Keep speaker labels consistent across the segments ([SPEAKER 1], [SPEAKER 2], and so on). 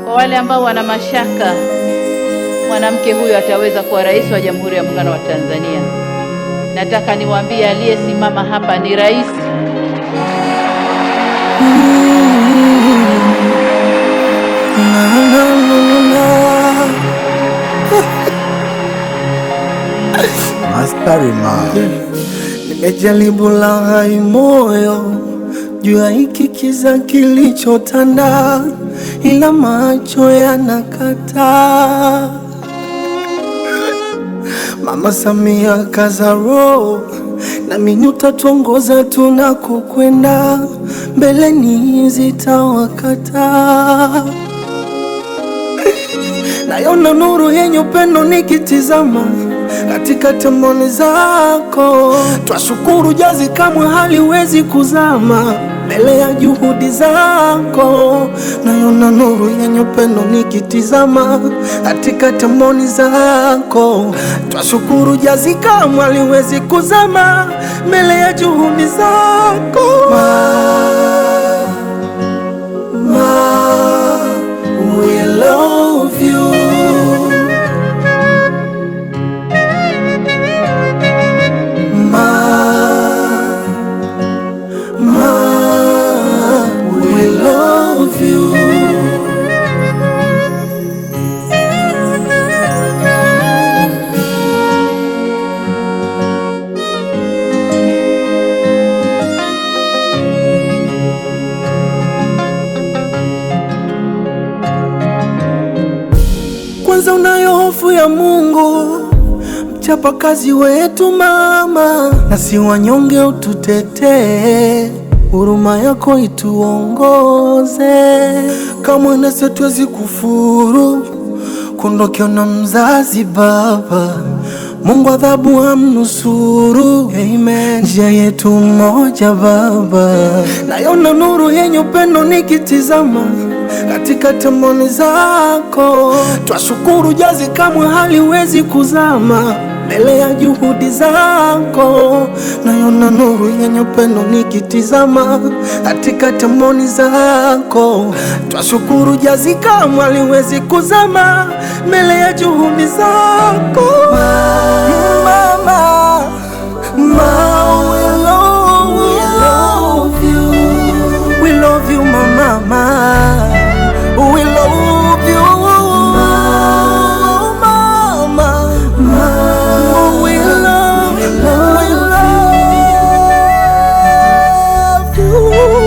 [SPEAKER 1] Kwa wale ambao wana mashaka mwanamke huyo ataweza kuwa rais wa Jamhuri ya Muungano wa Tanzania, nataka niwaambie aliyesimama hapa ni rais.
[SPEAKER 2] Askari ma
[SPEAKER 3] Nimejaribu laghai moyo juu ya hiki kiza kilichotanda, ila macho yanakataa. Mama Samia kaza roho, nami utatuongoza tunakokwenda, mbeleni zitawakataa. Nayona nuru yenye upendo nikitizama katika temoni zako, twashukuru jazi kamwe haliwezi kuzama mbele ya juhudi zako. Nayona nuru yenye upendo nikitizama katika temoni zako, twashukuru jazi kamwe haliwezi kuzama mbele ya juhudi zako. Ma, ma, we love you. Ma, ma, we love you. Kwanza unayo hofu ya Mungu, mchapa kazi wetu mama, na si wanyonge ututetee, huruma yako ituongoze, kamwe nasi hatuwezi kufuru kuondokewa na mzazi baba. Mungu adhabu amnusuru, amen. Njia yetu moja baba, nayona nuru yenye upendo nikitizama katika temoni zako, twashukuru jazi kamwe haliwezi kuzama mbele ya juhudi zako. Nayona nuru yenye upendo nikitizama katika temoni zako, twashukuru jazi kamwe haliwezi kuzama mbele ya juhudi zako. Mama, ma, we love you. We love you, mama. We love you, mama. We love, we love you.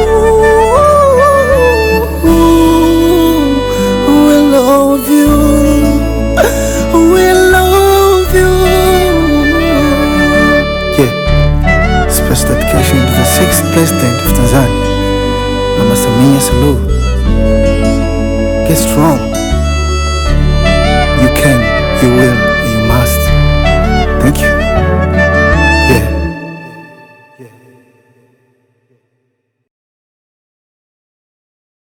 [SPEAKER 3] We love you. We love you.
[SPEAKER 2] yeah. Special dedication to the sixth president of Tanzania Mama Samia Suluhu Get strong You can, you will